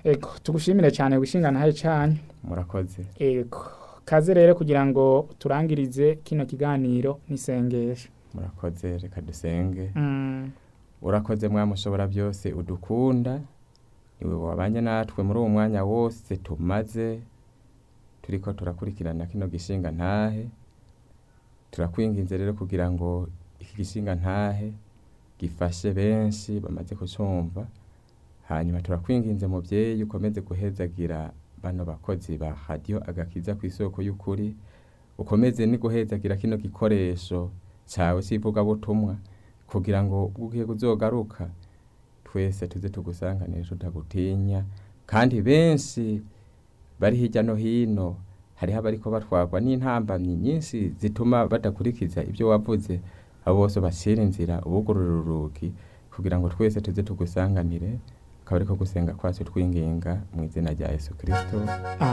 ego tugushimire cyane wishingana haye cyane murakoze ego kaze rero kugira ngo turangirize kino kiganiro n'isengesho murakoze reka dusenge Mm, urakoze mwamushobora byose udukunda niwe wabanye natwe muri uwo mwanya wose tumaze turiko turakurikirana kino gishinga ntahe turakwinginze rero kugira ngo iki gishinga ntahe gifashe benshi bamaze kucumva hanyuma turakwinginze muvyeyi ukomeze guhezagira bano bakozi ba radiyo agakiza ku isoko y'ukuri ukomeze ni guhezagira kino gikoresho cawe c'ivugabutumwa kugira ngo ubwo ugiye kuzogaruka twese tuze tugusanganire tutagutinya kandi benshi bari hirya no hino hariho abariko batwarwa n'intambamyi nyinshi zituma badakurikiza ibyo wavuze abo bose bashira inzira ubugurura urugi kugira ngo twese tuze tugusanganire akaba ariko gusenga kwacu twinginga mu izina rya yesu kirisito